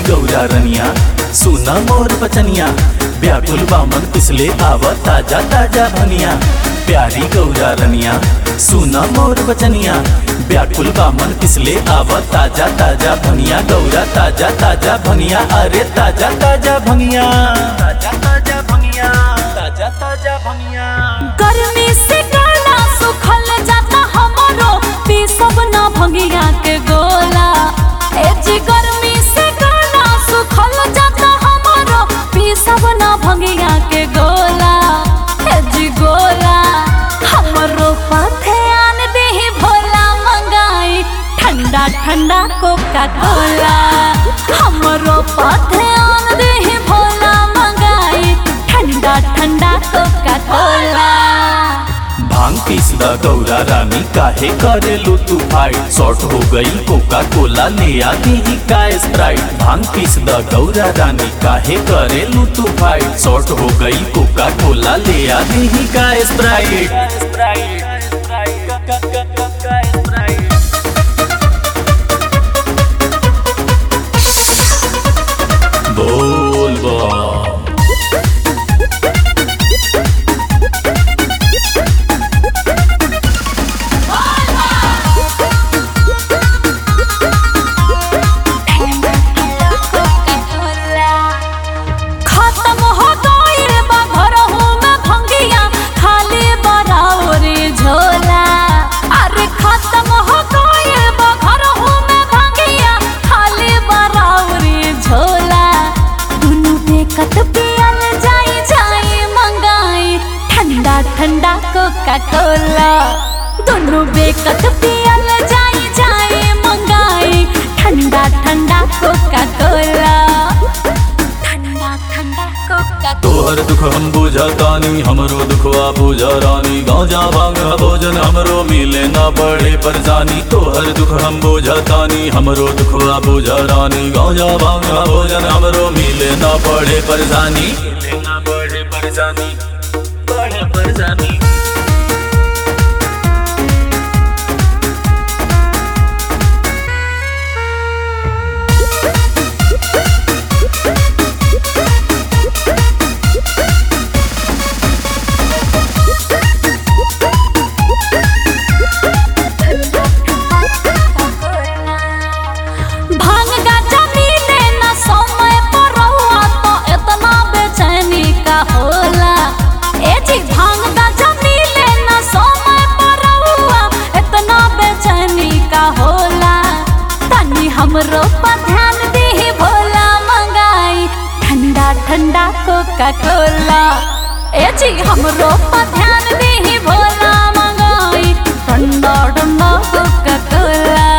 गौरा रनिया सुना मोर बचनिया व्याकुल बामन पिछले आवा ताजा ताजा भनिया प्यारी गौरा रनिया सुना मोर बचनिया व्याकुल बामन पिछले आवा ताजा ताजा भनिया गौरा ताजा ताजा भनिया अरे ताजा ताजा भनिया ताजा ताजा भनिया ताजा ताजा भनिया गर्मी से गला सुखल जाता हमरो पीसब ना भंगिया के गोला ए जी गर्मी से गला सुखल जाता हमरो पीसब ना भंगिया के गोला ए जी गोला हमरो पाथे आन देही भोला मंगाई ठंडा ठंडा कोका कोला हमरो पाथे आन देही भोला मंगाई ठंडा ठंडा कोका कोला भांग पीस द गौरा रानी काहे करेलू तू फाइट शॉर्ट हो गई कोका कोला ले आती ही का स्प्राइट भांग पीस द गौरा रानी काहे करेलू तू फाइट शॉर्ट हो गई कोका कोला ले आती ही का स्प्राइट बोल बा खत्म हो गइल बा घरहु में भंगिया खाली बराउरी झोला अरे खत्म हो गइल बा घरहु में भंगिया खाली बराउरी झोला दुनु बेकत पियल जाई जाई मंगाई ठंडा ठंडा कोका कोला दुनु बेकत पियल जाई जाई मंगाई ठंडा ठंडा कोका कोला ठंडा ठंडा कोका तोहर दुख हम बुझतानी हमरो दुखवा बुझ रानी गांजा भांग भोजन हमरो मिले ना बड़े परेशानी तोहर दुख हम बुझतानी हमरो दुखवा बुझ रानी गांजा भांग भोजन हमरो मिले ना बड़े परेशानी मिले ना बड़े परेशानी बड़े परेशानी भांग गाजा मिले ना समय पर रहुआ तो इतना बेचैनी का होला ए जी भांग गाजा मिले ना समय पर रहुआ इतना बेचैनी का होला तनी हमरो पर ध्यान दे भोला मंगाई ठंडा ठंडा कोका कोला ए जी हमरो पर ध्यान दे भोला मंगाई ठंडा ठंडा कोका कोला